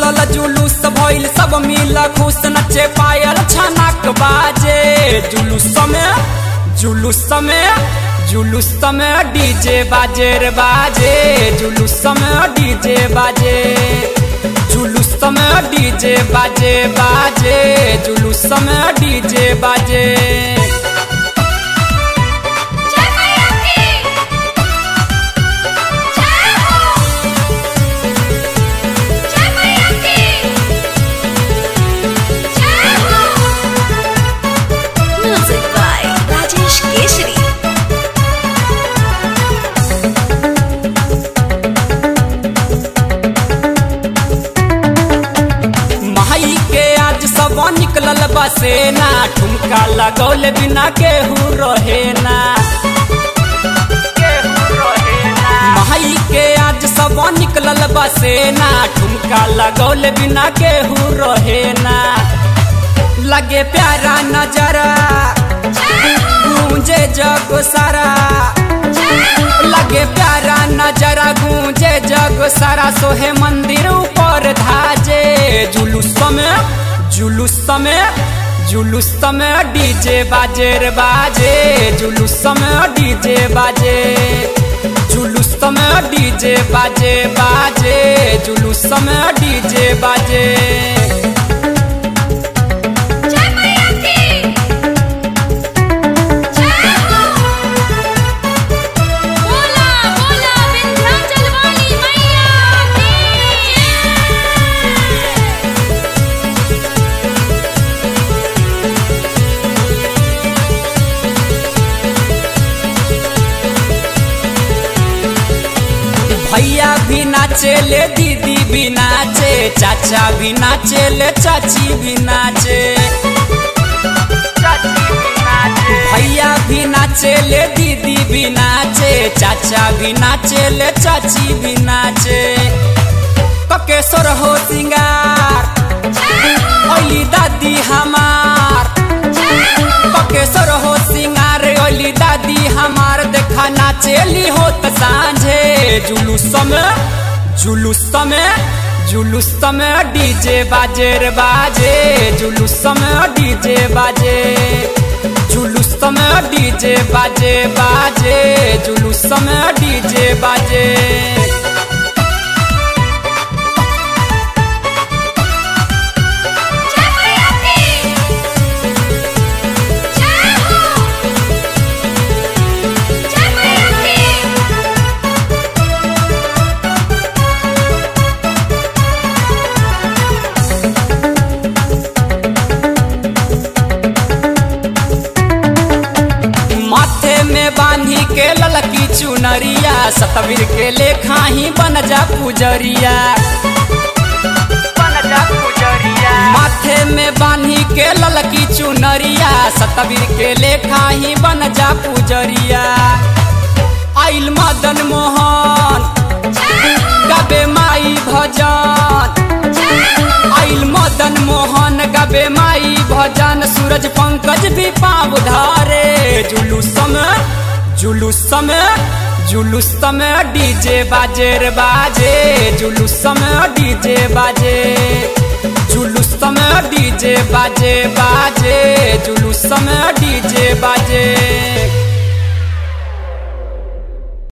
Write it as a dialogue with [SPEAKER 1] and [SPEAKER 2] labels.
[SPEAKER 1] निकलल जुलूस भइल सब मिल खुश नचे पायल छनक बाजे जुलूस में जुलूस में जुलूस में डीजे बाजे रे बाजे जुलूस में डीजे बाजे जुलूस में डीजे बाजे बाजे जुलूस में डीजे बाजे
[SPEAKER 2] जय मैया की जय हो जय मैया की जय हो म्यूजिक बाय राजेश केशरी
[SPEAKER 1] माई के आज सब निकलल बसेना ठुमका लगौले बिना केहू रहे ना माई के आज सब निकलल बसेना ठुमका लगौले बिना केहू रहे ना लगे प्यारा नजरा गूंजे जग सारा लगे प्यारा नजरा गूंजे जग सारा सोहे मंदिर ऊपर धाजे जुलूस में जुलूस में जुलूस में डीजे बाजे रे बाजे जुलूस में डीजे बाजे जुलूस में डीजे बाजे बाजे जुलूस में डीजे बाजे
[SPEAKER 2] जय मैया की जय हो बोला बोला विंध्याचल वाली मैया की
[SPEAKER 1] भैया भी नाचे ले दीदी भी नाचे चाचा भी नाचे ले चाची भी नाचे भैया भी नाचे ले दीदी भी नाचे चाचा भी नाचे ले चाची भी नाचे पकेश्वर हो सिंगार ओली दादी हमार पकेश्वर हो सिंगार ओली दादी हमार देखा नाचेली होत सांझे जुलूस में जुलूस में जुलूस में डीजे बाजे रे बाजे जुलूस में डीजे बाजे जुलूस में डीजे बाजे बाजे जुलूस में डीजे बाजे
[SPEAKER 2] जय मैया की जय हो जय मैया की
[SPEAKER 1] माथे में बांधी के ललकी चुनरिया सतवीर के लेखा ही बन जा पुजरिया माथे में बांधी के ललकी चुनरिया सतवीर के लेखा ही बन जा पुजरिया आइल मदन मोहन गबे माई भजन आइल मदन मोहन गबे माई भजन सूरज पंकज भी पाँव धारे जुलूस में जुलूस में जुलूस में डीजे बाजे रे बाजे जुलूस में डीजे बाजे जुलूस में डीजे बाजे बाजे जुलूस में डीजे बाजे